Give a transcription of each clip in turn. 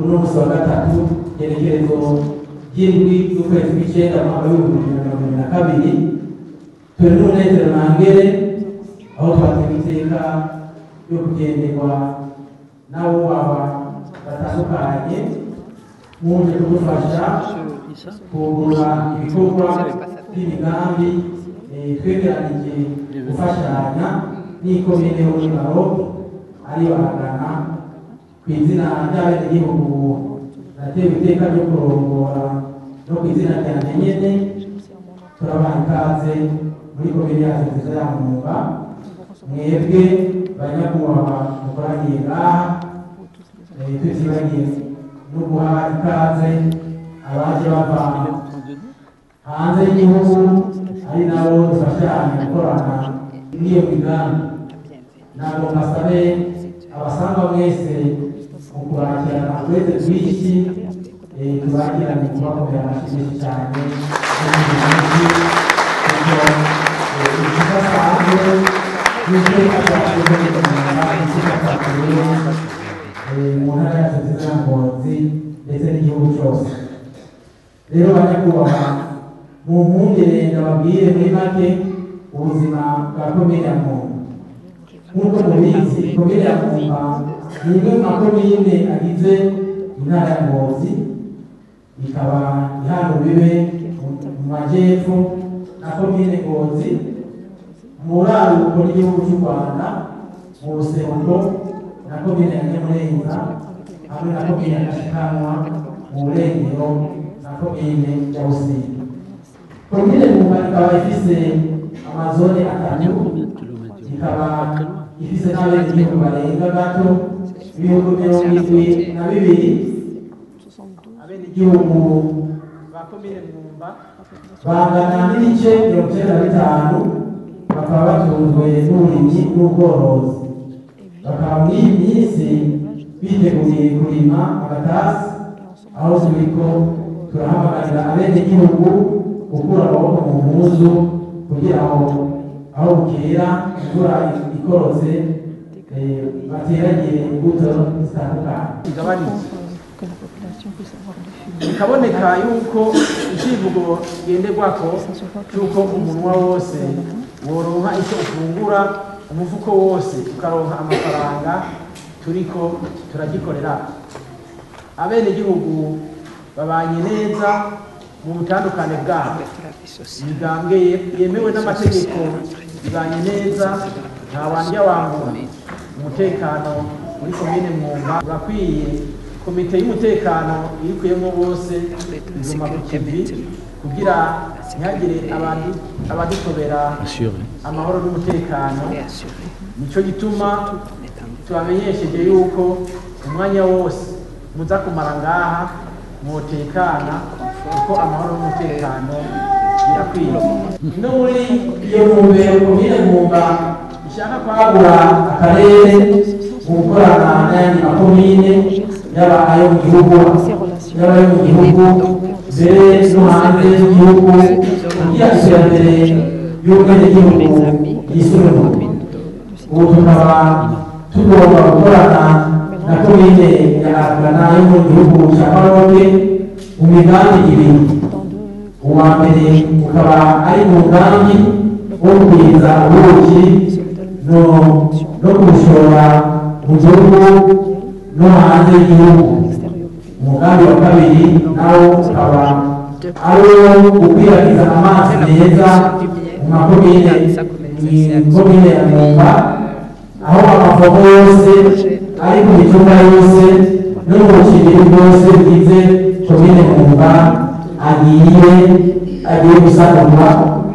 uno munsi wa gatatu igenekerezo ry'indwi y'ukwezi kw'icyenda mu mwaka w'ibihumbi bibiri na mirongo ibiri na kabiri turi n'umunezero ntangere aho twatewe iteka yo kugenderwa n'abo baba batandukanye muje kudufasha kugura ibikorwa by'imigambi eh, twegeranije gufashanya n'ikomine y'umugabo ari baragana ku izina ry'abenegihugu natewe iteka ryo kurongora no ku izina ryanjye nyene turabaha ikaze muri komine yacu nziza ya mwumba mwebwe banyakubahwa mukoraniye ngaha eh, tutibagiye no guha ikaze abaje bava hanze y'igihugu ari nabo dufashanya gukorana n'iyo migambi ntabwo mbasabe abasanga mwese mu kubakirana uretse rwinshi eh, tubakirane kubakomera amashyi menshi cyane n'ibindi byinshi kuko eh, ikidasanzwe n'iteka ryakoze n'umwanda iteka ryakorewe eh, mu ntara yacu nziza ya ngozi ndetse n'igihugu cyose rero banyakubahwa mu mpungire ndababwire muri make ubuzima bwa komine ya muntu nk'uko mubizi komine ya Mwumba ni imwe mu makomine agize intara ya Ngozi ikaba ihana ubibe mu majyepfo na komine Ngozi mu buraruko bw'igihugu cy'u Rwanda mu buseruko na komine ya Nyamurenza hamwe na komine ya Gashikanwa mu burengero na komine ya Busiga komine Mwumba ikaba ifise amazone atatu ikaba ifise n'abenegihugu barenga gato ibihumbi mirongo irindwi na bibiri abenegihugu ba komine Mwumba bangana n'ibice mirongo icyenda na bitanu bakaba batunzwe n'uburimyi n'ubworozi bakaba muri iyi minsi biteguye kurima agatasi aho turiko turahamagarira abenegihugu gukura amaboko mu mpuzu kugira ngo aho bukera imvura ikorotse eh, bateragire imbuto zitandukanye igabanutse que la population puisse avoir du fumier. bikaboneka yuko icivugo ngenderwako cy'uko umunwa wose woronka icyo ufungura umufuko wose ukaronka amafaranga turiko turagikorera abenegihugu babanye neza mu butandukane bwabo imigambwe ye- yemewe n'amategeko ibanye neza nta wandya wangura umutekano muri komine mwumba urakwiye komite y'umutekano irikuyemo bose iguma ku kivi kugira ntihagire abandi- abadutobera amahoro n'umutekano nico gituma tubamenyesheje yuko umwanya wose muza kumara ngaha mwotekana kuko amahoro n'umutekano birakwiye no muri iyo ntumbero komine mwumba ishaka kwagura akarere mu gukorana n'ayandi makomine yaba ayo mu gihugu yaba ayo mu gihugu mbere no hanze y'igihugu kugira iterambere y'ubwenegihugu yisumbuye ubu tukaba tugomba gukorana na komine ya Agana yo mu gihugu cya Maroke mu migambi ibiri uwa mbere ukaba ari umugambi wo kugwiza ubuki no no kubushora mu gihugu no hanze y'igihugu umugambi wa kabiri nawo ukaba ari uwo gukwirakwiza amazi meza mu makomine mu komine ya Mwumba aho amavomo yose ari ku mitumba yose no mu bucibiri bwose bugize komine Mwumba agiye agiye gusanurwa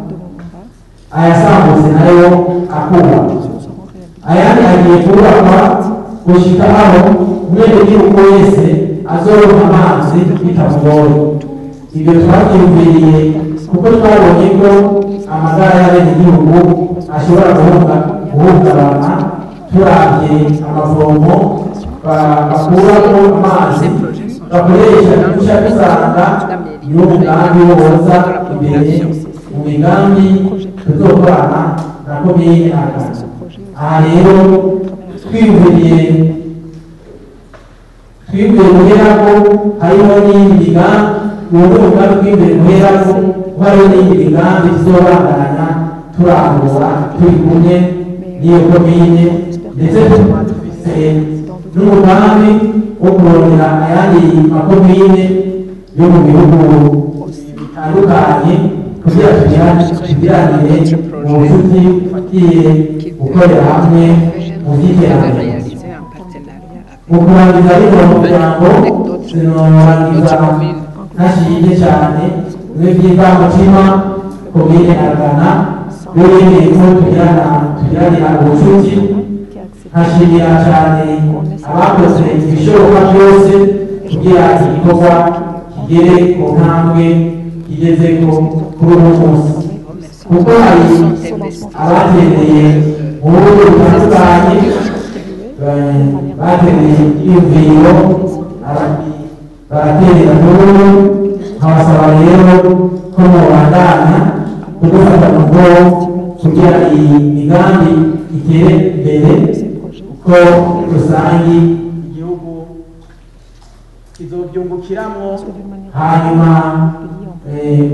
ayasambutse nayo akubakwa ayandi agiye kubakwa gushika aho umwenegihugu wese azoronka amazi bitamugoye ibyo twabyumviriye kuko twabonye ko amagara y'abenegihugu ashobora guhunga- guhungabana turabye amavomo ba- bakuramo amazi bakoresha duca dusanga niwo mugambi woza imbere mu migambi tuzokorana na komine Agana aha rero twiyumviriye twibwire guherako hariho n'iyindi migambi uwo ni umugambi twibwire guherako hariho n'iyindi migambi tuzobandanya turangura turi kumwe n'iyo komine ndetse dufise n'umugambi wo kurondera ayandi makomine yo mu bihugu bitandukanye kugira tugiranire mu bucuti bufatiye gukorera hamwe mu by'iterambere réalisé en partenariat avec mu kurangiza rino muryango sinorangiza ntashiye cyane n'ibyivamutima komine aragana n'ibindi ko tugirana tugiranira ubucuti nkashimira cyane abakoze ibishoboka byose kugira igikorwa kigere ku ntambwe kigeze ko kuri uyu munsi kuko hari abatereye mu buryo butandukanye eh, batereye ibyiyumviro abandi baraterera n'ubu nkabasaba rero ko mubandanya kudufata mu bwonko kugira iyi migambi itere imbere ko muri rusange igihugu kizobyungukiramo hanyuma eh,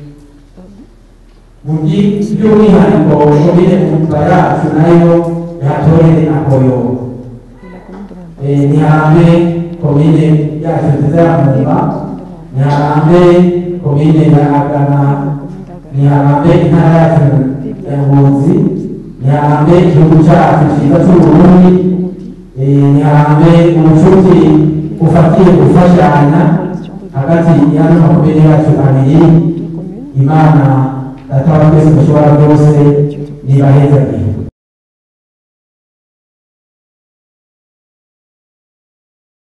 mu byi- by'umwihariko komine mutwa yacu nayo yatorere akoyobo Eh, niharambe komine yacu nziza ya Mumba niharambe komine ya Agana niharambe intara yacu ya Ngozi niharambe igihugu cyacu cyiza cy'Uburundi Eh, niharambe ubucuti bufatiye gufashanya hagati y'ano makomine yacu abiri imana data wa twese dushobora byose nibahezagire